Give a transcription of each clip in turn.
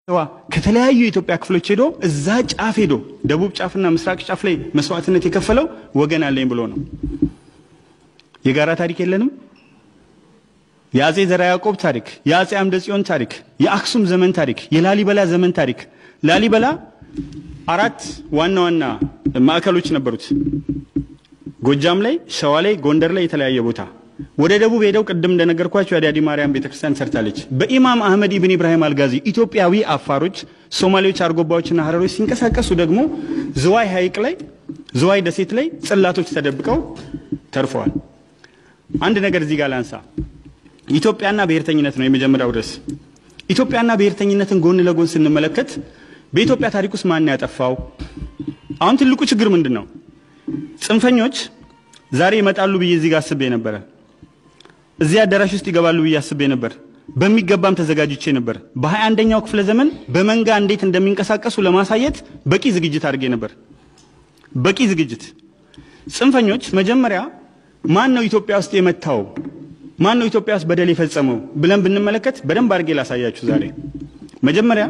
ከተለያዩ የኢትዮጵያ ክፍሎች ሄዶ እዛ ጫፍ ሄዶ ደቡብ ጫፍና ምስራቅ ጫፍ ላይ መስዋዕትነት የከፈለው ወገን አለኝ ብሎ ነው። የጋራ ታሪክ የለንም? የአጼ ዘርዓ ያዕቆብ ታሪክ፣ የአጼ አምደ ጽዮን ታሪክ፣ የአክሱም ዘመን ታሪክ፣ የላሊበላ ዘመን ታሪክ። ላሊበላ አራት ዋና ዋና ማዕከሎች ነበሩት። ጎጃም ላይ፣ ሸዋ ላይ፣ ጎንደር ላይ የተለያየ ቦታ። ወደ ደቡብ ሄደው ቅድም እንደነገርኳቸው የአዲያዲ ማርያም ቤተክርስቲያን ሰርታለች። በኢማም አህመድ ኢብን ኢብራሂም አልጋዚ ኢትዮጵያዊ አፋሮች፣ ሶማሌዎች፣ አርጎባዎችና ሀረሮች ሲንቀሳቀሱ ደግሞ ዝዋይ ሐይቅ ላይ ዝዋይ ደሴት ላይ ጽላቶች ተደብቀው ተርፈዋል። አንድ ነገር እዚህ ጋር ላንሳ። ኢትዮጵያና ብሔርተኝነት ነው የመጀመሪያው ርዕስ። ኢትዮጵያና ብሔርተኝነትን ጎን ለጎን ስንመለከት በኢትዮጵያ ታሪክ ውስጥ ማን ያጠፋው? አሁን ትልቁ ችግር ምንድን ነው? ጽንፈኞች ዛሬ ይመጣሉ ብዬ እዚህ ጋር አስቤ ነበረ። እዚህ አዳራሽ ውስጥ ይገባሉ ብዬ አስቤ ነበር። በሚገባም ተዘጋጅቼ ነበር። በሀያ አንደኛው ክፍለ ዘመን በመንጋ እንዴት እንደሚንቀሳቀሱ ለማሳየት በቂ ዝግጅት አድርጌ ነበር። በቂ ዝግጅት። ጽንፈኞች መጀመሪያ ማን ነው ኢትዮጵያ ውስጥ የመታው ማን ነው ኢትዮጵያ ውስጥ በደል የፈጸመው ብለን ብንመለከት በደንብ አድርጌ ላሳያችሁ ዛሬ። መጀመሪያ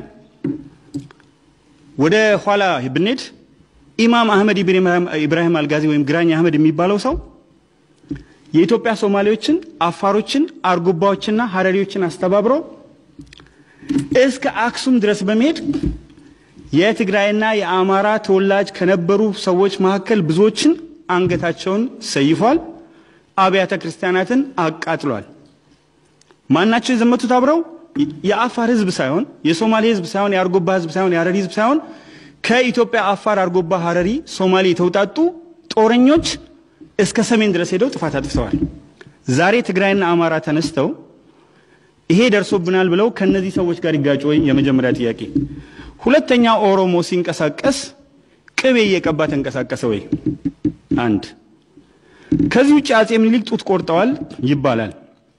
ወደ ኋላ ብንሄድ ኢማም አህመድ ኢብራሂም አልጋዚ ወይም ግራኝ አህመድ የሚባለው ሰው የኢትዮጵያ ሶማሌዎችን፣ አፋሮችን፣ አርጎባዎችና ሀረሪዎችን አስተባብሮ እስከ አክሱም ድረስ በመሄድ የትግራይና የአማራ ተወላጅ ከነበሩ ሰዎች መካከል ብዙዎችን አንገታቸውን ሰይፏል። አብያተ ክርስቲያናትን አቃጥሏል። ማናቸው የዘመቱት አብረው? የአፋር ህዝብ ሳይሆን የሶማሌ ህዝብ ሳይሆን የአርጎባ ህዝብ ሳይሆን የሀረሪ ህዝብ ሳይሆን ከኢትዮጵያ አፋር፣ አርጎባ፣ ሀረሪ፣ ሶማሌ የተውጣጡ ጦረኞች እስከ ሰሜን ድረስ ሄደው ጥፋት አጥፍተዋል። ዛሬ ትግራይና አማራ ተነስተው ይሄ ደርሶብናል ብለው ከነዚህ ሰዎች ጋር ይጋጩ ወይ? የመጀመሪያ ጥያቄ። ሁለተኛ ኦሮሞ ሲንቀሳቀስ ቅቤ እየቀባ ተንቀሳቀሰ ወይ? አንድ ከዚህ ውጭ አጼ ምኒልክ ጡት ቆርጠዋል ይባላል።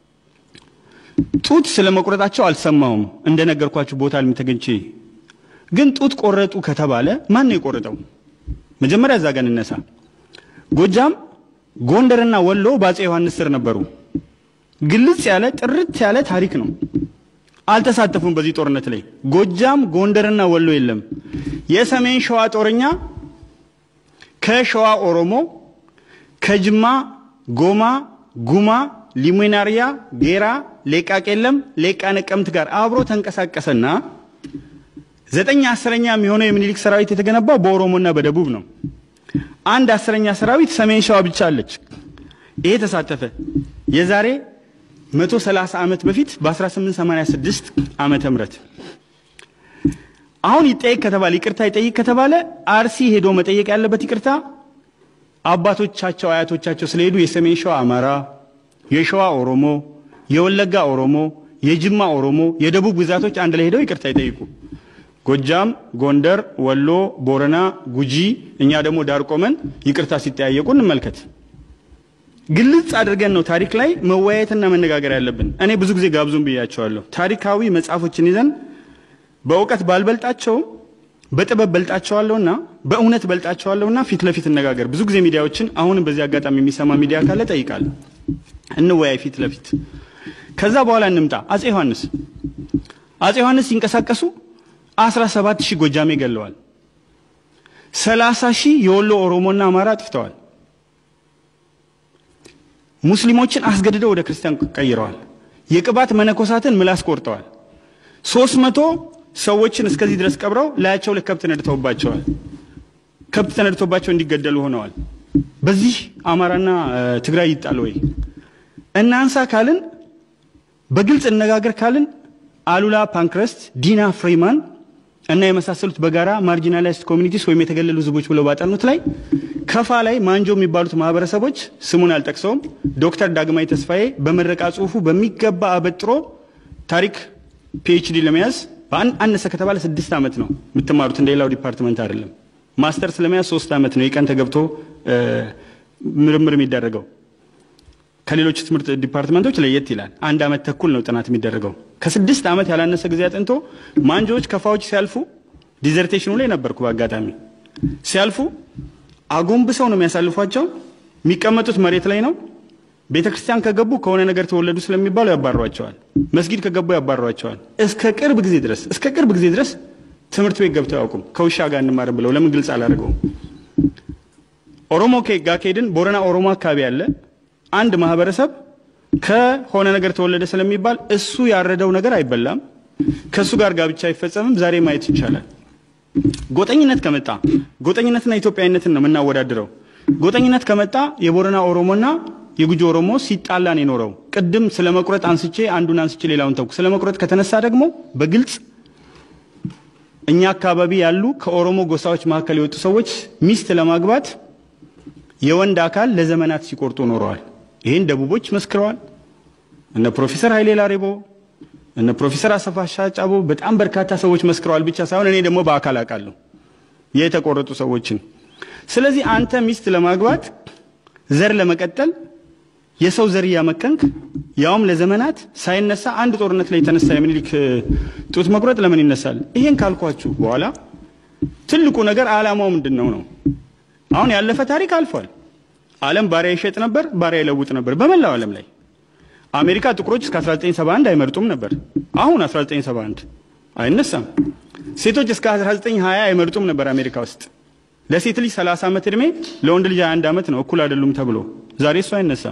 ጡት ስለ መቁረጣቸው አልሰማውም። እንደነገርኳችሁ ቦታ ላይ ተገኝቼ ግን ጡት ቆረጡ ከተባለ ማን ነው የቆረጠው? መጀመሪያ እዛ ጋር እንነሳ። ጎጃም፣ ጎንደርና ወሎ በአጼ ዮሐንስ ስር ነበሩ። ግልጽ ያለ ጥርት ያለ ታሪክ ነው። አልተሳተፉም በዚህ ጦርነት ላይ። ጎጃም፣ ጎንደርና ወሎ የለም። የሰሜን ሸዋ ጦረኛ ከሸዋ ኦሮሞ ከጅማ ጎማ፣ ጉማ፣ ሊሙናሪያ፣ ጌራ፣ ሌቃ ቄለም፣ ሌቃ ነቀምት ጋር አብሮ ተንቀሳቀሰና ዘጠኝ አስረኛ የሚሆነው የምኒልክ ሰራዊት የተገነባው በኦሮሞና በደቡብ ነው። አንድ አስረኛ ሰራዊት ሰሜን ሸዋ ብቻ አለች። ይሄ ተሳተፈ። የዛሬ 130 ዓመት በፊት በ1886 ዓመተ ምህረት አሁን ይጠይቅ ከተባለ ይቅርታ ይጠይቅ ከተባለ አርሲ ሄዶ መጠየቅ ያለበት ይቅርታ አባቶቻቸው አያቶቻቸው ስለሄዱ የሰሜን ሸዋ አማራ፣ የሸዋ ኦሮሞ፣ የወለጋ ኦሮሞ፣ የጅማ ኦሮሞ፣ የደቡብ ግዛቶች አንድ ላይ ሄደው ይቅርታ ይጠይቁ። ጎጃም፣ ጎንደር፣ ወሎ፣ ቦረና፣ ጉጂ እኛ ደግሞ ዳር ቆመን ይቅርታ ሲጠያየቁ እንመልከት። ግልጽ አድርገን ነው ታሪክ ላይ መወያየትና መነጋገር ያለብን። እኔ ብዙ ጊዜ ጋብዙን ብያቸዋለሁ። ታሪካዊ መጽሐፎችን ይዘን በእውቀት ባልበልጣቸውም በጥበብ በልጣቸዋለሁና በእውነት በልጣቸዋለሁና ፊት ለፊት እነጋገር። ብዙ ጊዜ ሚዲያዎችን አሁንም በዚህ አጋጣሚ የሚሰማ ሚዲያ ካለ ጠይቃለሁ። እንወያይ ፊት ለፊት። ከዛ በኋላ እንምጣ። አጼ ዮሐንስ አጼ ዮሐንስ ሲንቀሳቀሱ 17 ሺህ ጎጃሜ ገለዋል። 30 ሺህ የወሎ ኦሮሞና አማራ አጥፍተዋል። ሙስሊሞችን አስገድደው ወደ ክርስቲያን ቀይረዋል። የቅባት መነኮሳትን ምላስ ቆርጠዋል። 300 ሰዎችን እስከዚህ ድረስ ቀብረው ላያቸው ላይ ከብት ነድተውባቸዋል። ከብት ተነድቶባቸው እንዲገደሉ ሆነዋል። በዚህ አማራና ትግራይ ይጣል ወይ? እናንሳ ካልን በግልጽ እነጋገር ካልን አሉላ ፓንክረስት፣ ዲና ፍሪማን እና የመሳሰሉት በጋራ ማርጂናላይዝድ ኮሚኒቲስ ወይም የተገለሉ ህዝቦች ብለው ባጠኑት ላይ ከፋ ላይ ማንጆ የሚባሉት ማህበረሰቦች ስሙን አልጠቅሰውም። ዶክተር ዳግማዊ ተስፋዬ በምረቃ ጽሁፉ በሚገባ አበጥሮ ታሪክ ፒኤችዲ ለመያዝ አነሰ ከተባለ ስድስት ዓመት ነው የምትማሩት። እንደ ሌላው ዲፓርትመንት አይደለም። ማስተርስ ለመያዝ ሶስት ዓመት ነው የቀን ተገብቶ ምርምር የሚደረገው። ከሌሎች ትምህርት ዲፓርትመንቶች ለየት ይላል። አንድ ዓመት ተኩል ነው ጥናት የሚደረገው። ከስድስት ዓመት ያላነሰ ጊዜ አጥንቶ ማንጆዎች ከፋዎች ሲያልፉ ዲዘርቴሽኑ ላይ ነበርኩ በአጋጣሚ ሲያልፉ አጎንብሰው ነው የሚያሳልፏቸው። የሚቀመጡት መሬት ላይ ነው። ቤተ ክርስቲያን ከገቡ ከሆነ ነገር ተወለዱ ስለሚባሉ ያባሯቸዋል። መስጊድ ከገቡ ያባሯቸዋል። እስከ ቅርብ ጊዜ ድረስ እስከ ቅርብ ጊዜ ድረስ ትምህርት ቤት ገብተው አያውቁም። ከውሻ ጋር እንማርም ብለው ለምን ግልጽ አላደርገውም? ኦሮሞ ጋር ከሄድን ቦረና ኦሮሞ አካባቢ ያለ አንድ ማህበረሰብ ከሆነ ነገር ተወለደ ስለሚባል እሱ ያረደው ነገር አይበላም፣ ከእሱ ጋር ጋብቻ አይፈጸምም። ዛሬ ማየት ይቻላል። ጎጠኝነት ከመጣ ጎጠኝነትና ኢትዮጵያዊነትን ነው የምናወዳድረው። ጎጠኝነት ከመጣ የቦረና ኦሮሞና የጉጂ ኦሮሞ ሲጣላ ነው የኖረው። ቅድም ስለ መቁረጥ አንስቼ አንዱን አንስቼ ሌላውን ተውኩ። ስለ መቁረጥ ከተነሳ ደግሞ በግልጽ እኛ አካባቢ ያሉ ከኦሮሞ ጎሳዎች መካከል የወጡ ሰዎች ሚስት ለማግባት የወንድ አካል ለዘመናት ሲቆርጡ ኖረዋል። ይህን ደቡቦች መስክረዋል። እነ ፕሮፌሰር ኃይሌ ላሬቦ እነ ፕሮፌሰር አሰፋ ሻጫቦ በጣም በርካታ ሰዎች መስክረዋል ብቻ ሳይሆን እኔ ደግሞ በአካል አውቃለሁ የተቆረጡ ሰዎችን። ስለዚህ አንተ ሚስት ለማግባት ዘር ለመቀጠል የሰው ዘር እያመከንክ ያውም ለዘመናት ሳይነሳ አንድ ጦርነት ላይ የተነሳ የምኒልክ ጡት መቁረጥ ለምን ይነሳል? ይሄን ካልኳችሁ በኋላ ትልቁ ነገር ዓላማው ምንድን ነው ነው። አሁን ያለፈ ታሪክ አልፏል። ዓለም ባሪያ ይሸጥ ነበር፣ ባሪያ ይለውጥ ነበር በመላው ዓለም ላይ። አሜሪካ ጥቁሮች እስከ 1971 አይመርጡም ነበር። አሁን 1971 አይነሳም። ሴቶች እስከ 1920 አይመርጡም ነበር አሜሪካ ውስጥ። ለሴት ልጅ 30 ዓመት ዕድሜ ለወንድ ልጅ 21 ዓመት ነው፣ እኩል አይደሉም ተብሎ ዛሬ እሱ አይነሳም።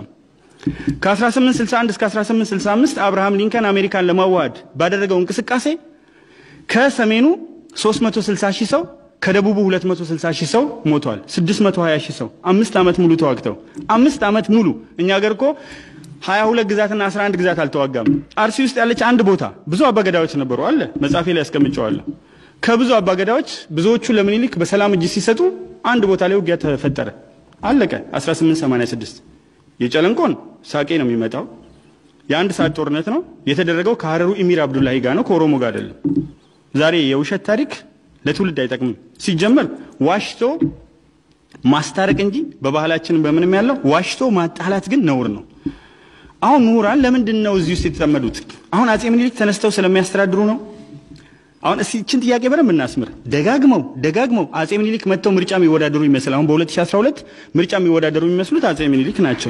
ከ1861 እስከ 1865 አብርሃም ሊንከን አሜሪካን ለማዋሃድ ባደረገው እንቅስቃሴ ከሰሜኑ 360 ሺህ ሰው ከደቡቡ 260 ሺህ ሰው ሞቷል። 620 ሺህ ሰው አምስት ዓመት ሙሉ ተዋግተው አምስት ዓመት ሙሉ እኛ ሀገር እኮ 22 ግዛትና 11 ግዛት አልተዋጋም። አርሲ ውስጥ ያለች አንድ ቦታ ብዙ አባገዳዎች ነበሩ አለ መጻፌ ላይ ያስቀምጨዋለሁ። ከብዙ አባገዳዎች ብዙዎቹ ለምኒልክ በሰላም እጅ ሲሰጡ አንድ ቦታ ላይ ውጊያ ተፈጠረ። አለቀ 1886 የጨለንቆን ሳቄ ነው የሚመጣው። የአንድ ሰዓት ጦርነት ነው የተደረገው ከሀረሩ ኢሚር አብዱላሂ ጋር ነው ከኦሮሞ ጋር አይደለም። ዛሬ የውሸት ታሪክ ለትውልድ አይጠቅምም። ሲጀመር ዋሽቶ ማስታረቅ እንጂ በባህላችን በምንም ያለው ዋሽቶ ማጣላት ግን ነውር ነው። አሁን ምሁራን ለምንድን ነው እዚህ ውስጥ የተጠመዱት? አሁን አጼ ምኒልክ ተነስተው ስለሚያስተዳድሩ ነው። አሁን እስቲ እችን ጥያቄ በደንብ እናስምር። ደጋግመው ደጋግመው አጼ ምኒልክ መጥተው ምርጫ የሚወዳደሩ ይመስል አሁን በ2012 ምርጫ የሚወዳደሩ የሚመስሉት አጼ ምኒልክ ናቸው።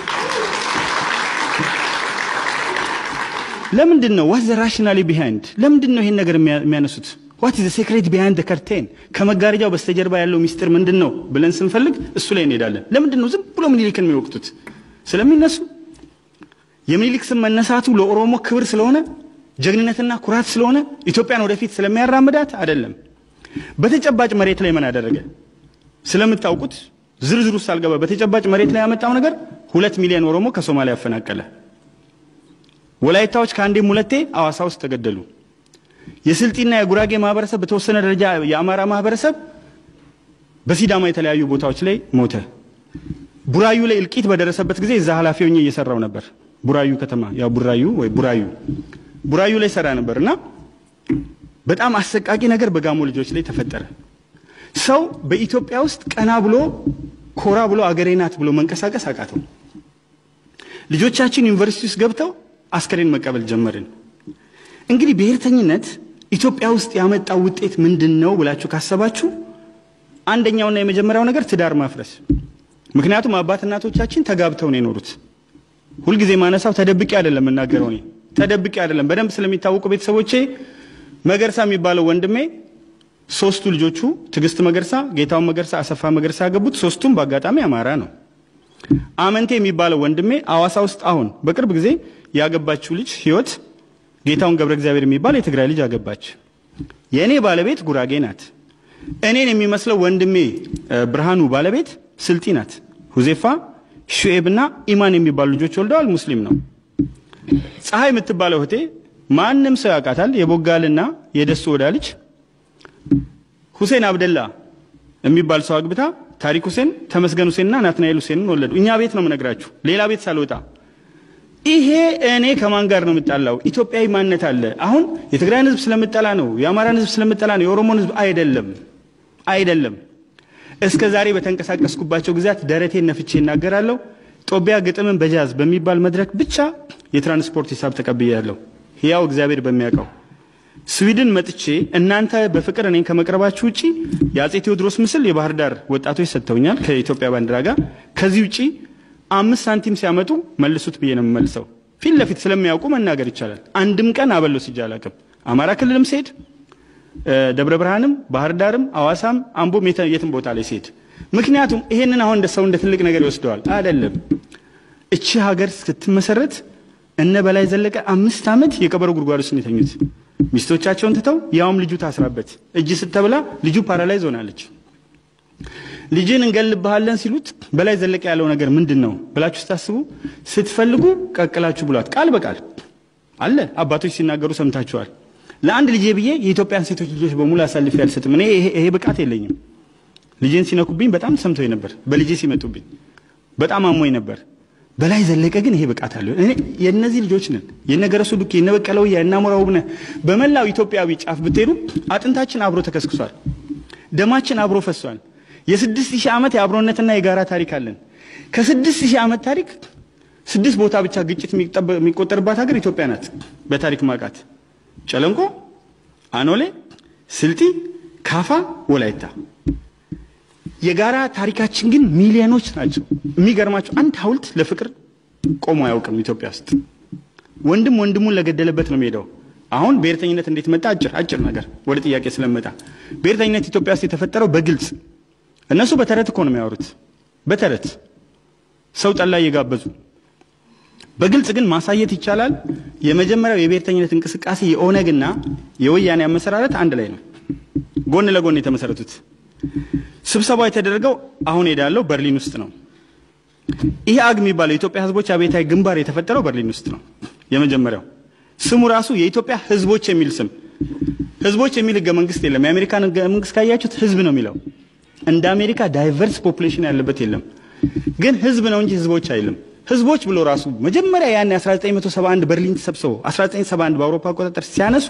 ለምንድን ነው ዋት ዘ ራሽናሊ ቢሃይንድ ለምንድን ነው ይሄን ነገር የሚያነሱት? ዋት ኢዝ ዘ ሴክሬት ቢሃይንድ ከርቴን ከመጋረጃው በስተጀርባ ያለው ሚስጥር ምንድን ነው ብለን ስንፈልግ እሱ ላይ እንሄዳለን። ለምንድን ነው ዝም ብሎ ምኒልክን የሚወቅቱት? ስለሚነሱ የምኒልክ ስም መነሳቱ ለኦሮሞ ክብር ስለሆነ ጀግንነትና ኩራት ስለሆነ ኢትዮጵያን ወደፊት ስለሚያራምዳት አይደለም። በተጨባጭ መሬት ላይ ምን አደረገ ስለምታውቁት ዝርዝሩ ሳልገባ በተጨባጭ መሬት ላይ ያመጣው ነገር ሁለት ሚሊዮን ኦሮሞ ከሶማሊያ ያፈናቀለ። ወላይታዎች ከአንዴም ሁለቴ አዋሳ ውስጥ ተገደሉ። የስልጢና የጉራጌ ማህበረሰብ በተወሰነ ደረጃ የአማራ ማህበረሰብ በሲዳማ የተለያዩ ቦታዎች ላይ ሞተ። ቡራዩ ላይ እልቂት በደረሰበት ጊዜ እዛ ኃላፊ ሆኜ እየሰራው ነበር። ቡራዩ ከተማ ያው ቡራዩ ወይ ቡራዩ ቡራዩ ላይ ሰራ ነበር እና በጣም አሰቃቂ ነገር በጋሞ ልጆች ላይ ተፈጠረ። ሰው በኢትዮጵያ ውስጥ ቀና ብሎ ኮራ ብሎ አገሬ ናት ብሎ መንቀሳቀስ አቃተው። ልጆቻችን ዩኒቨርሲቲ ውስጥ ገብተው አስከሬን መቀበል ጀመርን። እንግዲህ ብሔርተኝነት ኢትዮጵያ ውስጥ ያመጣው ውጤት ምንድን ነው ብላችሁ ካሰባችሁ አንደኛውና የመጀመሪያው ነገር ትዳር ማፍረስ። ምክንያቱም አባት እናቶቻችን ተጋብተው ነው የኖሩት። ሁልጊዜ ማነሳው ተደብቄ አይደለም የምናገረው እኔ ተደብቄ አይደለም። በደንብ ስለሚታወቁ ቤተሰቦቼ መገርሳ የሚባለው ወንድሜ ሶስቱ ልጆቹ ትዕግስት መገርሳ፣ ጌታውን መገርሳ፣ አሰፋ መገርሳ ያገቡት ሶስቱም በአጋጣሚ አማራ ነው። አመንቴ የሚባለው ወንድሜ አዋሳ ውስጥ አሁን በቅርብ ጊዜ ያገባችው ልጅ ህይወት ጌታውን ገብረ እግዚአብሔር የሚባል የትግራይ ልጅ አገባች። የእኔ ባለቤት ጉራጌ ናት። እኔን የሚመስለው ወንድሜ ብርሃኑ ባለቤት ስልጢ ናት። ሁዜፋ ሹኤብና ኢማን የሚባሉ ልጆች ወልደዋል። ሙስሊም ነው። ፀሐይ የምትባለው እህቴ ማንም ሰው ያውቃታል። የቦጋልና የደሱ ወዳ ልጅ ሁሴን አብደላ የሚባል ሰው አግብታ ታሪክ ሁሴን፣ ተመስገን ሁሴንና ናትናኤል ሁሴንን ወለዱ። እኛ ቤት ነው የምነግራችሁ፣ ሌላ ቤት ሳልወጣ። ይሄ እኔ ከማን ጋር ነው የምጣላው? ኢትዮጵያዊ ማንነት አለ። አሁን የትግራይን ህዝብ ስለምጠላ ነው፣ የአማራን ህዝብ ስለምጠላ ነው፣ የኦሮሞን ህዝብ አይደለም፣ አይደለም። እስከ ዛሬ በተንቀሳቀስኩባቸው ጊዜያት ደረቴን ነፍቼ እናገራለሁ። ጦቢያ ግጥምን በጃዝ በሚባል መድረክ ብቻ የትራንስፖርት ሂሳብ ተቀብያለሁ። ሕያው እግዚአብሔር በሚያውቀው ስዊድን መጥቼ እናንተ በፍቅር እኔን ከመቅረባችሁ ውጪ የአጼ ቴዎድሮስ ምስል የባህር ዳር ወጣቶች ሰጥተውኛል ከኢትዮጵያ ባንዲራ ጋር። ከዚህ ውጪ አምስት ሳንቲም ሲያመጡ መልሱት ብዬ ነው የምመልሰው። ፊት ለፊት ስለሚያውቁ መናገር ይቻላል። አንድም ቀን አበሎ ሲጃ አላውቅም። አማራ ክልልም ስሄድ ደብረ ብርሃንም፣ ባህር ዳርም፣ አዋሳም፣ አምቦም የትም ቦታ ላይ ስሄድ ምክንያቱም ይሄንን አሁን እንደ ሰው እንደ ትልቅ ነገር ይወስደዋል። አይደለም። እቺ ሀገር ስትመሰረት እነ በላይ ዘለቀ አምስት ዓመት የቀበሮ ጉድጓድ ውስጥ ነው የተኙት። ሚስቶቻቸውን ትተው ያውም ልጁ ታስራበት እጅ ስተብላ ልጁ ፓራላይዝ ሆናለች። ልጅን እንገልብሃለን ሲሉት በላይ ዘለቀ ያለው ነገር ምንድን ነው ብላችሁ ስታስቡ ስትፈልጉ ቀቅላችሁ ብሏት ቃል በቃል አለ። አባቶች ሲናገሩ ሰምታችኋል። ለአንድ ልጄ ብዬ የኢትዮጵያን ሴቶች ልጆች በሙሉ አሳልፌ አልሰጥም። እኔ ይሄ ብቃት የለኝም። ልጄን ሲነኩብኝ በጣም ሰምቶኝ ነበር። በልጄ ሲመጡብኝ በጣም አሞኝ ነበር። በላይ ዘለቀ ግን ይሄ ብቃት አለው። እኔ የእነዚህ ልጆች ነን። የነገረሱ ዱኬ፣ የነበቀለው የእናሞራ ውብነህ በመላው ኢትዮጵያዊ ጫፍ ብትሄዱ አጥንታችን አብሮ ተከስክሷል። ደማችን አብሮ ፈሷል። የስድስት ሺህ ዓመት የአብሮነትና የጋራ ታሪክ አለን። ከስድስት ሺህ ዓመት ታሪክ ስድስት ቦታ ብቻ ግጭት የሚቆጠርባት ሀገር ኢትዮጵያ ናት። በታሪክ ማቃት ጨለንቆ፣ አኖሌ፣ ስልጢ፣ ካፋ፣ ወላይታ የጋራ ታሪካችን ግን ሚሊዮኖች ናቸው። የሚገርማቸው አንድ ሐውልት ለፍቅር ቆሞ አያውቅም ኢትዮጵያ ውስጥ። ወንድም ወንድሙን ለገደለበት ነው የሚሄደው። አሁን ብሔርተኝነት እንዴት መጣ? አጭር አጭር ነገር ወደ ጥያቄ ስለመጣ ብሔርተኝነት ኢትዮጵያ ውስጥ የተፈጠረው በግልጽ እነሱ በተረት እኮ ነው የሚያወሩት። በተረት ሰው ጠላ እየጋበዙ በግልጽ ግን ማሳየት ይቻላል። የመጀመሪያው የብሔርተኝነት እንቅስቃሴ የኦነግና የወያኔ አመሰራረት አንድ ላይ ነው፣ ጎን ለጎን የተመሰረቱት። ስብሰባው የተደረገው አሁን ሄዳለው በርሊን ውስጥ ነው። ይህ አግ የሚባለው የኢትዮጵያ ሕዝቦች አብዮታዊ ግንባር የተፈጠረው በርሊን ውስጥ ነው። የመጀመሪያው ስሙ ራሱ የኢትዮጵያ ሕዝቦች የሚል ስም፣ ሕዝቦች የሚል ህገ መንግስት የለም። የአሜሪካን ህገ መንግስት ካያችሁት ሕዝብ ነው የሚለው። እንደ አሜሪካ ዳይቨርስ ፖፑሌሽን ያለበት የለም። ግን ሕዝብ ነው እንጂ ሕዝቦች አይልም። ሕዝቦች ብሎ ራሱ መጀመሪያ ያን 1971 በርሊን ተሰብስበው 1971 በአውሮፓ አቆጣጠር ሲያነሱ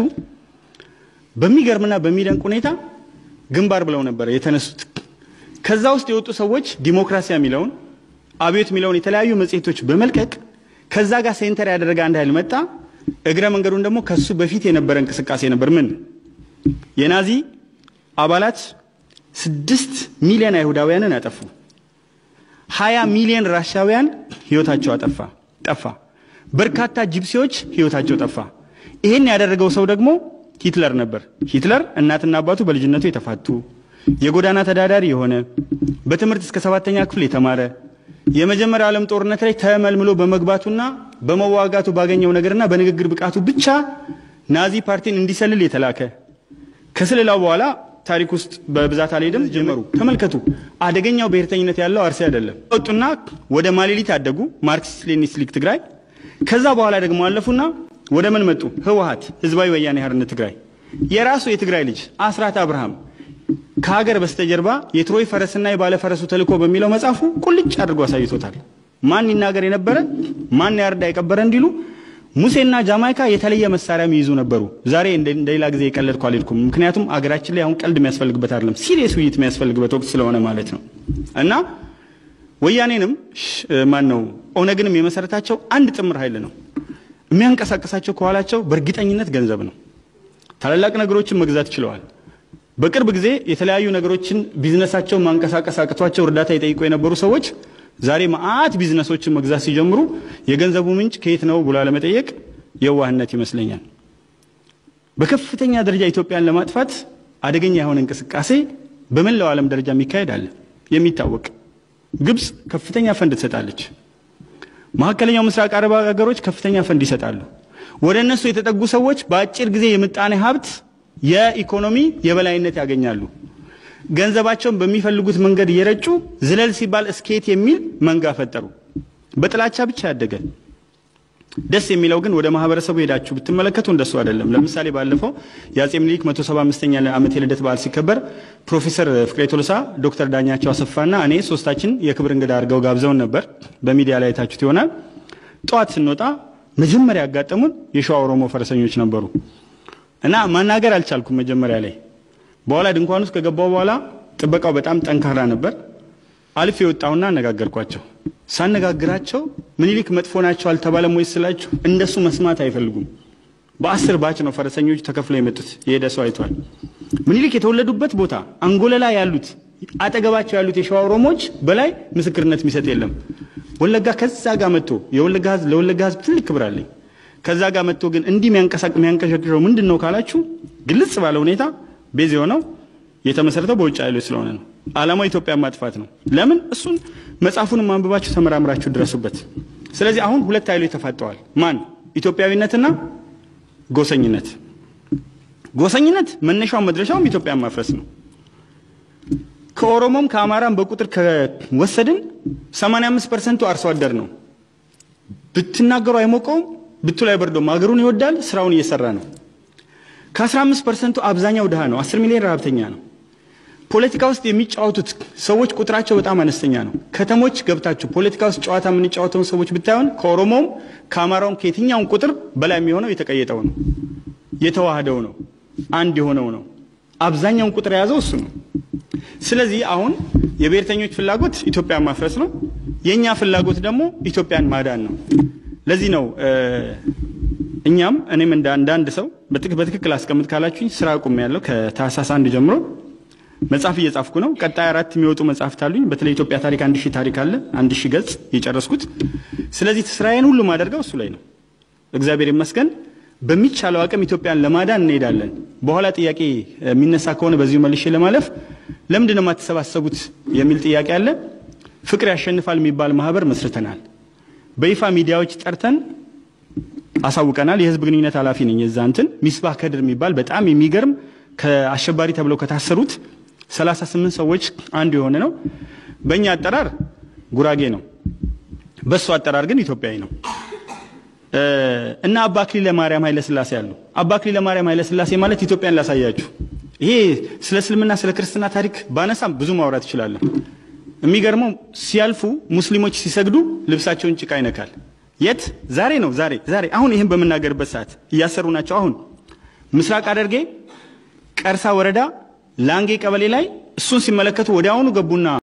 በሚገርምና በሚደንቅ ሁኔታ ግንባር ብለው ነበር የተነሱት። ከዛ ውስጥ የወጡ ሰዎች ዲሞክራሲያ የሚለውን አብዮት የሚለውን የተለያዩ መጽሔቶች በመልቀቅ ከዛ ጋር ሴንተር ያደረገ አንድ ኃይል መጣ። እግረ መንገዱን ደግሞ ከሱ በፊት የነበረ እንቅስቃሴ ነበር። ምን የናዚ አባላት ስድስት ሚሊዮን አይሁዳውያንን አጠፉ። ሀያ ሚሊዮን ራሻውያን ህይወታቸው አጠፋ ጠፋ። በርካታ ጂፕሲዎች ህይወታቸው ጠፋ። ይህን ያደረገው ሰው ደግሞ ሂትለር ነበር። ሂትለር እናትና አባቱ በልጅነቱ የተፋቱ የጎዳና ተዳዳሪ የሆነ በትምህርት እስከ ሰባተኛ ክፍል የተማረ የመጀመሪያው ዓለም ጦርነት ላይ ተመልምሎ በመግባቱና በመዋጋቱ ባገኘው ነገርና በንግግር ብቃቱ ብቻ ናዚ ፓርቲን እንዲሰልል የተላከ ከስልላው በኋላ ታሪክ ውስጥ በብዛት አልሄድም። ጀመሩ። ተመልከቱ፣ አደገኛው ብሔርተኝነት ያለው አርሲ አይደለም። ወጡና ወደ ማሌሊት አደጉ፣ ማርክሲስት ሌኒኒስት ሊግ ትግራይ። ከዛ በኋላ ደግሞ አለፉና ወደ ምን መጡ? ህወሓት፣ ህዝባዊ ወያኔ ሓርነት ትግራይ። የራሱ የትግራይ ልጅ አስራት አብርሃም ከሀገር በስተጀርባ የትሮይ ፈረስና የባለ ፈረሱ ተልእኮ በሚለው መጽሐፉ ቁልጭ አድርጎ አሳይቶታል። ማን ይናገር የነበረ ማን ያርዳ የቀበረ እንዲሉ ሙሴና ጃማይካ የተለየ መሳሪያ የሚይዙ ነበሩ። ዛሬ እንደ ሌላ ጊዜ የቀለድኩ አልሄድኩም። ምክንያቱም አገራችን ላይ አሁን ቀልድ የሚያስፈልግበት አይደለም፣ ሲሪየስ ውይይት የሚያስፈልግበት ወቅት ስለሆነ ማለት ነው። እና ወያኔንም ማን ነው ኦነግንም የመሰረታቸው አንድ ጥምር ኃይል ነው። የሚያንቀሳቀሳቸው ከኋላቸው በእርግጠኝነት ገንዘብ ነው። ታላላቅ ነገሮችን መግዛት ችለዋል። በቅርብ ጊዜ የተለያዩ ነገሮችን ቢዝነሳቸውን ማንቀሳቀስ አቅቷቸው እርዳታ ይጠይቁ የነበሩ ሰዎች ዛሬ መዓት ቢዝነሶችን መግዛት ሲጀምሩ የገንዘቡ ምንጭ ከየት ነው ብሎ ለመጠየቅ የዋህነት ይመስለኛል። በከፍተኛ ደረጃ ኢትዮጵያን ለማጥፋት አደገኛ የሆነ እንቅስቃሴ በመላው ዓለም ደረጃ የሚካሄድ አለ የሚታወቅ። ግብፅ ከፍተኛ ፈንድ ትሰጣለች። መካከለኛው ምስራቅ አረብ ሀገሮች ከፍተኛ ፈንድ ይሰጣሉ። ወደ እነሱ የተጠጉ ሰዎች በአጭር ጊዜ የምጣኔ ሀብት የኢኮኖሚ የበላይነት ያገኛሉ። ገንዘባቸውን በሚፈልጉት መንገድ እየረጩ ዝለል ሲባል እስኬት የሚል መንጋ ፈጠሩ። በጥላቻ ብቻ ያደገ። ደስ የሚለው ግን ወደ ማህበረሰቡ ሄዳችሁ ብትመለከቱ እንደሱ አይደለም። ለምሳሌ ባለፈው የአጼ ምኒልክ 175ኛ ዓመት የልደት በዓል ሲከበር ፕሮፌሰር ፍቅሬ ቶሎሳ፣ ዶክተር ዳኛቸው አሰፋና እኔ ሶስታችን የክብር እንግዳ አድርገው ጋብዘውን ነበር። በሚዲያ ላይ የታችሁት ይሆናል። ጠዋት ስንወጣ መጀመሪያ ያጋጠሙን የሸዋ ኦሮሞ ፈረሰኞች ነበሩ እና ማናገር አልቻልኩም መጀመሪያ ላይ በኋላ ድንኳን ውስጥ ከገባው በኋላ ጥበቃው በጣም ጠንካራ ነበር። አልፍ የወጣውና አነጋገርኳቸው። ሳነጋግራቸው ምኒልክ መጥፎ ናቸው አልተባለም ወይ ስላችሁ እንደሱ መስማት አይፈልጉም። በአስር ባች ነው ፈረሰኞች ተከፍለው የመጡት። የሄደ ሰው አይቷል። ምኒልክ የተወለዱበት ቦታ አንጎለላ ያሉት አጠገባቸው ያሉት የሸዋ ኦሮሞዎች በላይ ምስክርነት የሚሰጥ የለም። ወለጋ ከዛ ጋር መጥቶ የወለጋ ህዝብ ለወለጋ ህዝብ ትልቅ ክብር አለኝ። ከዛ ጋር መጥቶ ግን እንዲህ የሚያንቀሳቅ የሚያንቀሸቅሸው ምንድን ነው ካላችሁ ግልጽ ባለ ሁኔታ ቤዝ የሆነው የተመሰረተው በውጭ ኃይሎች ስለሆነ ነው። ዓላማው ኢትዮጵያን ማጥፋት ነው። ለምን እሱን መጽሐፉንም አንብባችሁ ተመራምራችሁ ድረሱበት። ስለዚህ አሁን ሁለት ኃይሎች ተፋጠዋል። ማን? ኢትዮጵያዊነትና ጎሰኝነት። ጎሰኝነት መነሻው መድረሻውም ኢትዮጵያን ማፍረስ ነው። ከኦሮሞም ከአማራም በቁጥር ከወሰድን 85 ፐርሰንቱ አርሶ አደር ነው። ብትናገሩ አይሞቀውም፣ ብትሉ አይበርደውም። ሀገሩን ይወዳል፣ ስራውን እየሰራ ነው። ከ15 ፐርሰንቱ አብዛኛው ድሃ ነው። 10 ሚሊዮን ረሀብተኛ ነው። ፖለቲካ ውስጥ የሚጫወቱት ሰዎች ቁጥራቸው በጣም አነስተኛ ነው። ከተሞች ገብታችሁ ፖለቲካ ውስጥ ጨዋታ የምንጫወተውን ሰዎች ብታዩን ከኦሮሞም ከአማራውም ከየትኛውም ቁጥር በላይ የሚሆነው የተቀየጠው ነው፣ የተዋህደው ነው፣ አንድ የሆነው ነው። አብዛኛውን ቁጥር የያዘው እሱ ነው። ስለዚህ አሁን የብሔርተኞች ፍላጎት ኢትዮጵያን ማፍረስ ነው። የእኛ ፍላጎት ደግሞ ኢትዮጵያን ማዳን ነው። ለዚህ ነው እኛም እኔም እንደ አንዳንድ ሰው በትክክል አስቀምጥ ካላችሁኝ ስራ አቁሜ ያለው ከታህሳስ አንድ ጀምሮ መጽሐፍ እየጻፍኩ ነው። ቀጣይ አራት የሚወጡ መጽሐፍት አሉኝ። በተለይ ኢትዮጵያ ታሪክ አንድ ሺህ ታሪክ አለ። አንድ ሺህ ገጽ የጨረስኩት። ስለዚህ ስራዬን ሁሉ ማደርገው እሱ ላይ ነው። እግዚአብሔር ይመስገን። በሚቻለው አቅም ኢትዮጵያን ለማዳን እንሄዳለን። በኋላ ጥያቄ የሚነሳ ከሆነ በዚሁ መልሼ ለማለፍ ለምንድን ነው የማትሰባሰቡት የሚል ጥያቄ አለ። ፍቅር ያሸንፋል የሚባል ማህበር መስርተናል። በይፋ ሚዲያዎች ጠርተን አሳውቀናል። የህዝብ ግንኙነት ኃላፊ ነኝ። የዛ እንትን ሚስባህ ከድር የሚባል በጣም የሚገርም ከአሸባሪ ተብለው ከታሰሩት 38 ሰዎች አንዱ የሆነ ነው። በእኛ አጠራር ጉራጌ ነው፣ በእሱ አጠራር ግን ኢትዮጵያዊ ነው። እና አባ አክሊለ ማርያም ኃይለ ሥላሴ አሉ። አባ አክሊለ ማርያም ኃይለ ሥላሴ ማለት ኢትዮጵያን ላሳያችሁ። ይሄ ስለ እስልምና ስለ ክርስትና ታሪክ ባነሳም ብዙ ማውራት እችላለሁ። የሚገርመው ሲያልፉ ሙስሊሞች ሲሰግዱ ልብሳቸውን ጭቃ ይነካል። የት? ዛሬ ነው ዛሬ ዛሬ አሁን ይህን በምናገርበት ሰዓት እያሰሩ ናቸው። አሁን ምስራቅ ሐረርጌ ቀርሳ ወረዳ ላንጌ ቀበሌ ላይ እሱን ሲመለከቱ ወዲያውኑ ገቡና